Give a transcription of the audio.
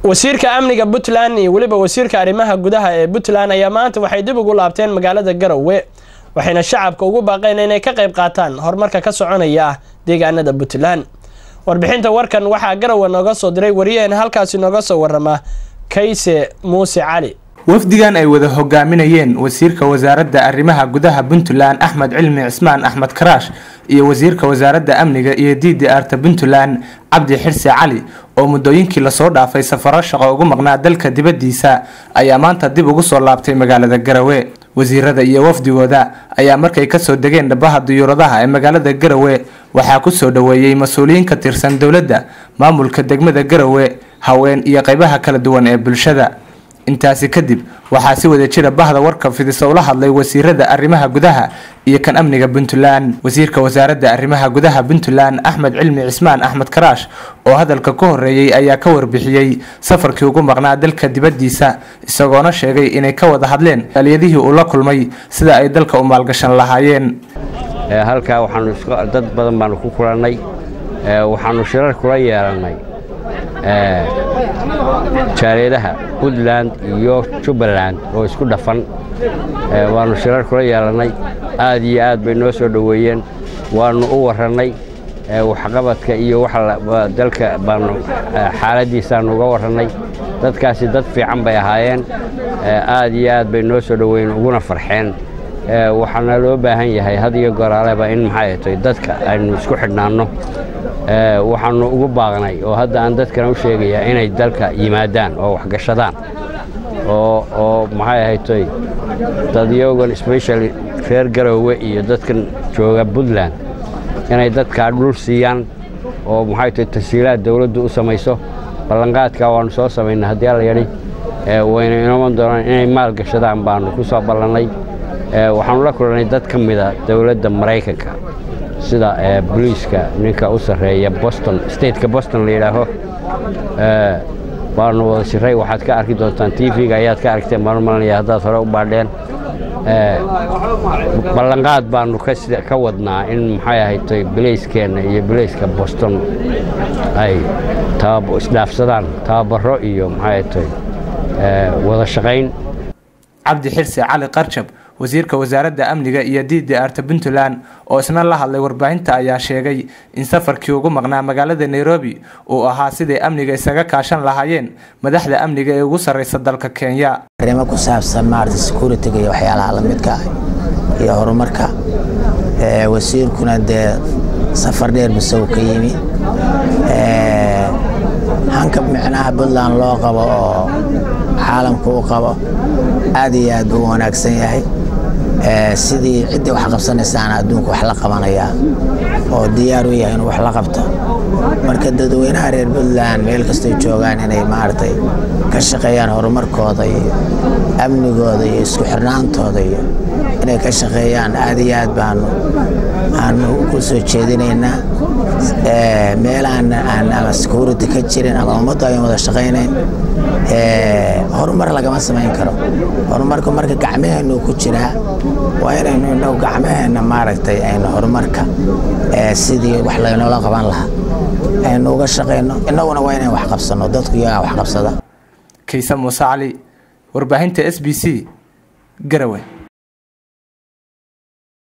wasiirka amniga puntland iyo weliba wasiirka arrimaha gudaha ee puntland ayaa maanta waxay dib ugu laabteen magaalada garowe waxayna shacabka ugu baaqeen inay ka qayb qaataan horumarka ka soconaya deegaanada puntland warbixinta warkan waxaa garowe nooga soo diray wariyaheen halkaasi nooga soo warama kayse muuse cali wafdigan ay wada hogaaminayeen wasiirka wasaaradda arrimaha gudaha puntland axmed cilmi cismaan axmed karaash iyo wasiirka wasaaradda amniga iyo d d arta puntland cabdi xirse cali oo muddooyinkii lasoo dhaafay safaro shaqo ugu maqnaa dalka dibaddiisa ayaa maanta dib ugu soo laabtay magaalada garowe wasiirada iyo wafdigooda ayaa markay kasoo degeen dhabaha diyuuradaha ee magaalada garowe waxaa kusoo dhoweeyey mas-uuliyiin ka tirsan dowladda maamulka degmada garowe haween iyo qeybaha kala duwan ee bulshada intaasi kadib waxaa si wada jira bahda warka fidisa ula hadlay wasiirada arrimaha gudaha iyo kan amniga puntland wasiirka wasaaradda arrimaha gudaha puntland axmed cilmi cismaan axmed karaash oo hadalka ka horeeyey ayaa ka warbixiyey safarkii ugu maqnaa dalka dibaddiisa isagoona sheegay inay ka wada hadleen aliyadihii uu la kulmay sida ay dalka u maalgashan lahaayeen halkaa waxaanu dad badan baanu ku kulannay waxaanu shirar kula yeelannay jaareedaha puntland iyo jubbaland oo isku dhafan waannu shirar kula yeelannay aad iyo aad bay noo soo dhoweeyeen waannu u warrannay waxqabadka iyo dalka baanu xaaladdiisaannu uga warrannay dadkaasi dad fiican bay ahaayeen aad iyo aad bay noo soo dhoweeyeen uguna farxeen waxaana loo baahan yahay had iyo goraaleba in maxay tay dadka aynu isku xidhnaanno waxaannu ugu baaqnay oo hadda aan dadkana u sheegayaa inay dalka yimaadaan oo waxgashadaan oo maxay ahaytoy dadyogan specially reer garoowe iyo dadkan jooga puntland inay dadkaa dhul siiyaan oo maxay tahay tasiilaad dawladdu u samayso ballanqaadkaa waannu soo samaynay haddii alla yadhi wayna inooman doonaan inay maal gashadaan baannu ku soo ballannay waxaannu la kulannay dad ka mida dowladda maraykanka sida boliiska ninka u sarreeya boston stateka boston la yidhaaho baanu wada shiray waxaad ka arki doontaan t v-ga ayaad ka aragteen baanu malanaya haddaad hore u baadheen ballanqaad baanu ka wadnaa in maxay ahaytay bilayskeenna iyo bilayska boston ay isdhaafsadaan tababaro iyo maxay ahaytay wada shaqayn cabdi xirse cali qarjab wasiirka wasaaradda amniga iyo d d arta puntland oo isna la hadlay warbaahinta ayaa sheegay in safarkii ugu maqnaa magaalada nairobi uu ahaa siday amniga isaga kaashan lahaayeen madaxda amniga ee ugu sarreysa dalka kenya arrimo ku saabsan maarata security-ga iyo waxyaalaha lamidka ah iyo horumarka wasiirkuna dee safar dheer bisow ka yimi hanka micnaha puntland loo qabo oo caalamku u qabo aad iyo aad buu u wanaagsan yahay sidii ciddii wax qabsanaysaana adduunka wax la qabanayaa oo diyaar u yahay inuu wax la qabto marka dadweynaha reer puntland meel kastay joogaan inay maaragtay ka shaqeeyaan horumarkooda iyo amnigooda iyo isku xirnaantooda iyo inay ka shaqeeyaan aad iyo aad baanu aanu ku soo jeedinaynaa meelaan aan ama security ka jirin ama ummaddu ayan wada shaqaynayn horumar lagama samayn karo horumarku marka gacmaheennu ku jiraa waa inaynu indhow gacmaheenna maaragtay aynu horumarka sidii wax laynoola qaban lahaa aynu uga shaqayno innaguna waa inayn wax qabsanno dadku iyagaa wax qabsada kayse muuse cali warbaahinta s b c garowe